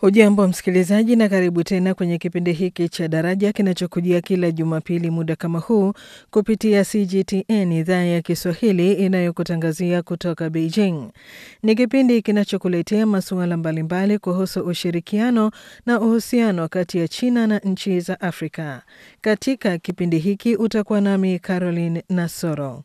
Hujambo msikilizaji, na karibu tena kwenye kipindi hiki cha Daraja kinachokujia kila Jumapili muda kama huu kupitia CGTN idhaa ya Kiswahili inayokutangazia kutoka Beijing. Ni kipindi kinachokuletea masuala mbalimbali kuhusu ushirikiano na uhusiano kati ya China na nchi za Afrika. Katika kipindi hiki utakuwa nami Caroline Nasoro.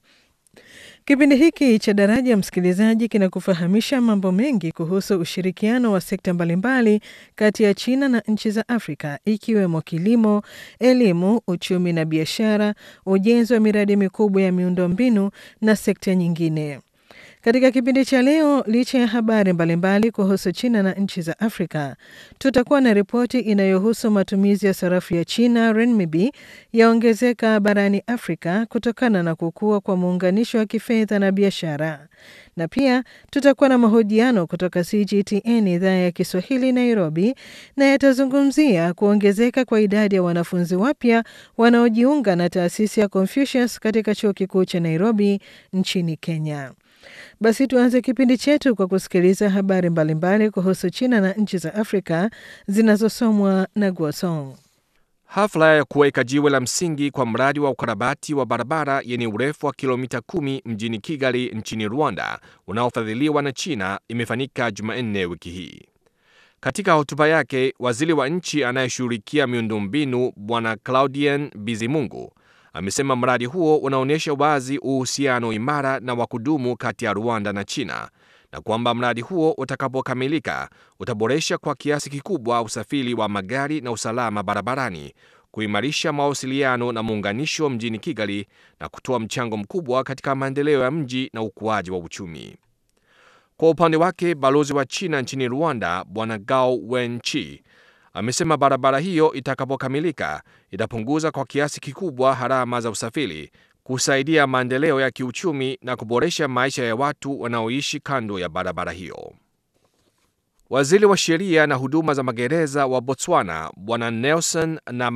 Kipindi hiki cha Daraja, msikilizaji, kinakufahamisha mambo mengi kuhusu ushirikiano wa sekta mbalimbali kati ya China na nchi za Afrika, ikiwemo kilimo, elimu, uchumi na biashara, ujenzi wa miradi mikubwa ya miundombinu na sekta nyingine. Katika kipindi cha leo, licha ya habari mbalimbali kuhusu China na nchi za Afrika, tutakuwa na ripoti inayohusu matumizi ya sarafu ya China renminbi yaongezeka barani Afrika kutokana na kukua kwa muunganisho wa kifedha na biashara, na pia tutakuwa na mahojiano kutoka CGTN idhaa ya Kiswahili Nairobi, na yatazungumzia kuongezeka kwa idadi ya wanafunzi wapya wanaojiunga na taasisi ya Confucius katika chuo kikuu cha Nairobi nchini Kenya. Basi tuanze kipindi chetu kwa kusikiliza habari mbalimbali kuhusu China na nchi za Afrika zinazosomwa na Guosong. Hafla ya kuweka jiwe la msingi kwa mradi wa ukarabati wa barabara yenye urefu wa kilomita kumi mjini Kigali nchini Rwanda unaofadhiliwa na China imefanyika Jumanne wiki hii. Katika hotuba yake, waziri wa nchi anayeshughulikia miundombinu Bwana Claudien Bizimungu amesema mradi huo unaonyesha wazi uhusiano imara na wa kudumu kati ya Rwanda na China na kwamba mradi huo utakapokamilika utaboresha kwa kiasi kikubwa usafiri wa magari na usalama barabarani, kuimarisha mawasiliano na muunganisho mjini Kigali na kutoa mchango mkubwa katika maendeleo ya mji na ukuaji wa uchumi. Kwa upande wake, balozi wa China nchini Rwanda Bwana Gao Wenchi amesema barabara hiyo itakapokamilika itapunguza kwa kiasi kikubwa gharama za usafiri, kusaidia maendeleo ya kiuchumi na kuboresha maisha ya watu wanaoishi kando ya barabara hiyo. Waziri wa sheria na huduma za magereza wa Botswana Bwana Nelson na